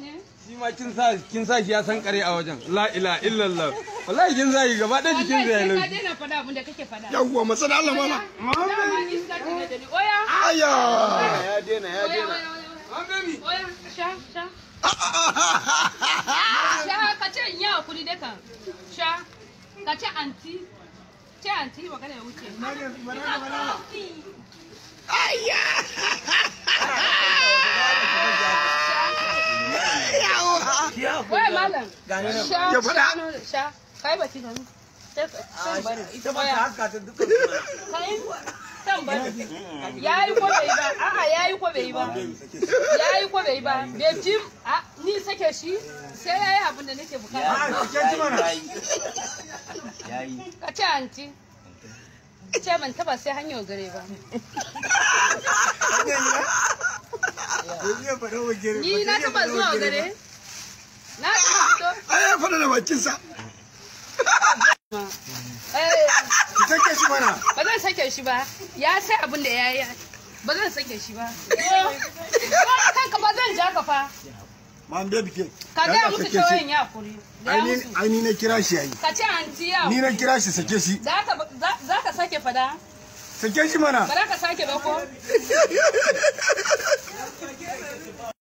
ne shi ma kin sa kin sa shi ya san kare a wajen la ila illallah wallahi kin sa shi gaba ɗaya jikin zai wallahi sai ka laushi daina faɗa abin da kake faɗa yawwa masana Allah mala dama iska ce da ni oya aya ya dena ya oya dena oya oya Mami, oya sha sha sha ka ce in yi hakuri dai kan sha ka ce anti ce anti magana ya wuce aya yawa oya malam sha Ya faɗa. sha sha kai baki gani sai sai bari ita ba ta haska ta duka kai san bari yayi ko bai ba a'a yayi ko bai ba yayi ko bai ba bai ji a ni sake shi sai yayi abin da nake bukata yayi ka ce anti ce ban taba sai hanyar gare ba ni na taba zuwa gare na taba fito ai ya faɗa da bakinsa eh ki take shi mana ba zan sake shi ba ya sai abin da ya yi ba zan sake shi ba kanka ba zan ja ka fa man baby ke ka Ya gaya ka musu sake cewa shi. in ya kuri gaya ai ni musu ai ni na kira shi yayi ka ce anti ya ni na kira shi sake shi za ka za- za ka sake fada sake shi mana ba za ka sake ba ko